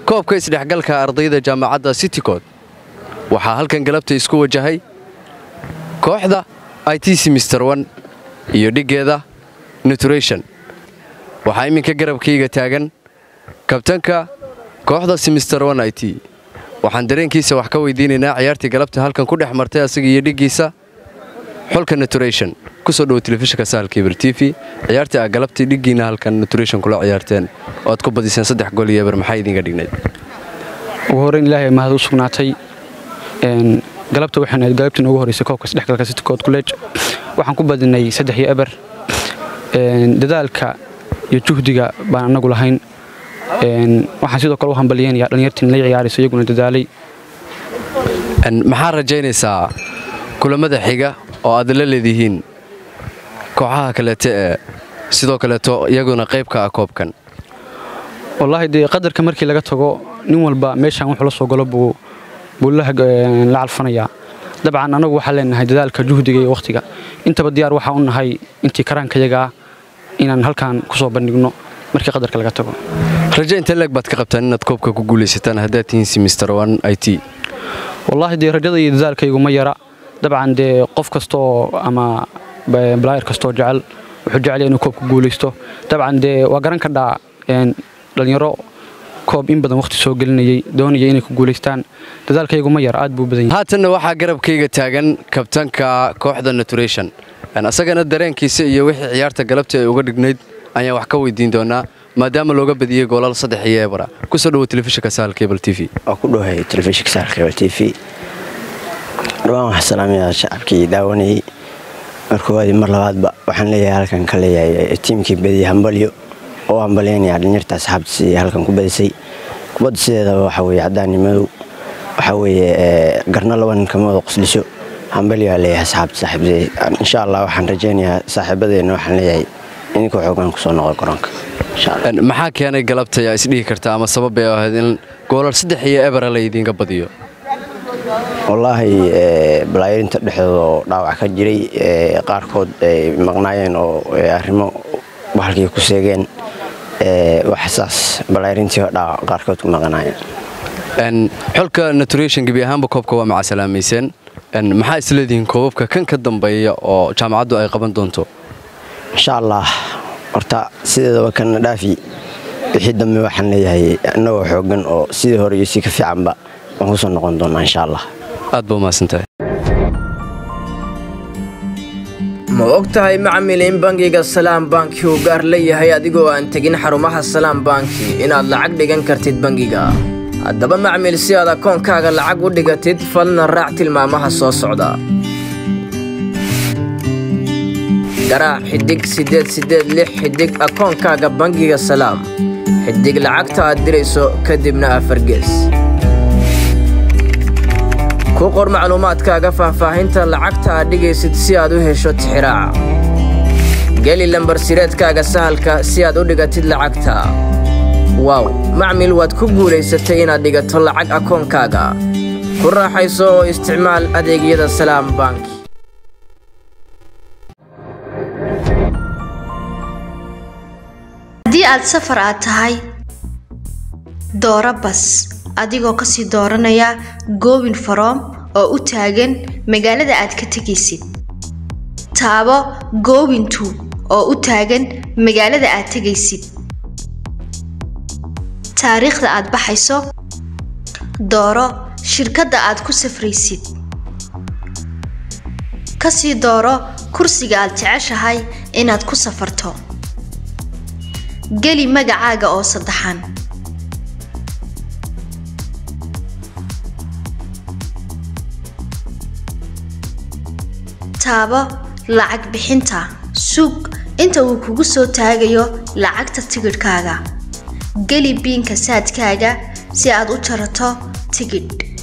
koobka isdhexgalka ardayda jaamacadda citycod waxaa halkan galabta isku wajahay kooxda i t c mister one iyo dhiggeeda nuturation waxaa iminka garabkayga taagan kabtanka kooxda simister one i t waxaan dareenkiisa wax ka weydiinaynaa ciyaartii galabta halkan ku dhex martay asaga iyo dhiggiisa xulka nuturation kusoo dhowo telefishinka sahal kebir t v ciyaartii aa galabtii dhiggiina halkan nuturation kula ciyaarteen oo aad ku badiseen saddex gool iyo eber maxaa idinga dhignayd ugu horreyn ilaahay mahad u sugnaatay galabta waxaan ahayd galabtii noogu horreysay koobka isdhexgalka citycod college waxaan ku badinay saddex iyo eber dadaalka iyo juhdiga baan annagu lahayn waxaan sidoo kale u hambaliyeynayaa dhalinyartiin la ciyaarayso iyaguna dadaalay maxaa rajaynaysaa kulamada xiga oo aad la leedihiin kooxaha kaleete ee sidoo kaleeto iyaguna qaybka ah koobkan wallaahi dee qadarka markii laga tago nin walba meeshaan wuxuu la soo galo buu buu la calfanayaa dabcan annagu waxaan leenahay dadaalka juhdiga iyo wakhtiga intaba diyaar waxaan u nahay intii karaankayagaa inaan halkaan ku soo bandhigno markii qadarka laga tago raje inta leeg baad ka qabtaan inaad koobka ku guulaysataan haddaad tihiin simister one i t wallaahi dee rajada iyo dadaalkaygu ma yara dabcan dee qof kastaoo ama balaayar kastaoo jecel wuxuu jecel inuu koobka guulaysto dabcan dee waa garan kadhaa dhalinyaro koob in badan wakhti soo gelinayay doonaya inay ku guulaystaan dadaalkaygu ma yar aad buu badan yahay haatanna waxaa garabkayga taagan kabtanka kooxda nuturation asagana dareenkiisa iyo wixii ciyaarta galabta ay uga dhignayd ayaan wax ka weydiin doonaa maadaama looga badiyey goolal saddex iyo ebara kusoo dhowo telefishinka sahal cable t v waa ku dhowahay telefishinka sahal cable t v dhawaan waxaa salaamaya shacabkii daawanayay mar koowaadii mar labaadba waxaan leeyahay halkan ka leeyahay tiimkii badiyey hambalyo oo hambalyaynaya dhalinyarta asxaabtiisi halkan ku badisay kubadda sideedaba waxaa weeye caddaani madow waxaa weeye garna laba nin kama wada qoslisho hambalyo aa leeyahay asxaabta saaxiibtay insha allah waxaan rajaynayaa saaxiibadeenna waxaan leeyahay idinkoo xoogaan kusoo noqo garoonka maxaa keenay galabta yaa isdhihi karta ama sabab ay ahayd in goolal saddex iyo ebera la idiinka badiyo wallaahi balaayarinta dhexdoodoo dhaawac ka jiray qaarkood ay maqnaayeen oo arrimo bahalkii ku seegeen waxsaas balaayarintii dhaawac qaarkood ku maqnaayeen xulka nuturation gebi ahaanba koobka waa macasalaameyseen maxaa isleedihiin koobabka kan ka dambeeya oo jaamacaddu ay qaban doonto insha allah horta sideedaba kana dhaafi wixii dambe waxaan leeyahay annagoo xoogan oo sidii hore iyo si ka fiicanba waan kusoo noqon doonaa insha allah aad ba umahadsantahay ma og tahay macmil in bangiga salaam banki uu gaar leeyahay adigoo aan tegin xarumaha salaam banki inaad lacag dhigan kartid bangiga haddaba macmil si aad akoonkaaga lacag u dhigatid falna raac tilmaamaha soo socda garaac xidhig siddeed siddeed lix xidhig akoonkaaga bangiga salaam xidhig lacagta aad dirayso kadibna afargees ku qor macluumaadkaaga faahfaahinta lacagta aad dhigaysid si aad u hesho tixiraaca geli lambarsireedkaaga sahalka si aad u dhigatid lacagta waaw macmil waad ku guulaysatay inaad dhigato lacag akoonkaaga ku raaxayso oo isticmaal adeegyada salaam banki haddii aad safar aad tahay dooro bas adigoo kasii dooranaya goobin faroom oo u taagan magaalada aad ka tegaysid taabo goobintu oo u taagan magaalada aad tegaysid taariikhda aad baxayso dooro shirkadda aad ku safraysid kasii dooro kursiga aad jeceshahay inaad ku safarto geli magacaaga oo saddexan taabo lacag bixinta sug inta uu kugu soo taagayo lacagta tigidhkaaga geli biinka saadkaaga si aad u jarato tigidh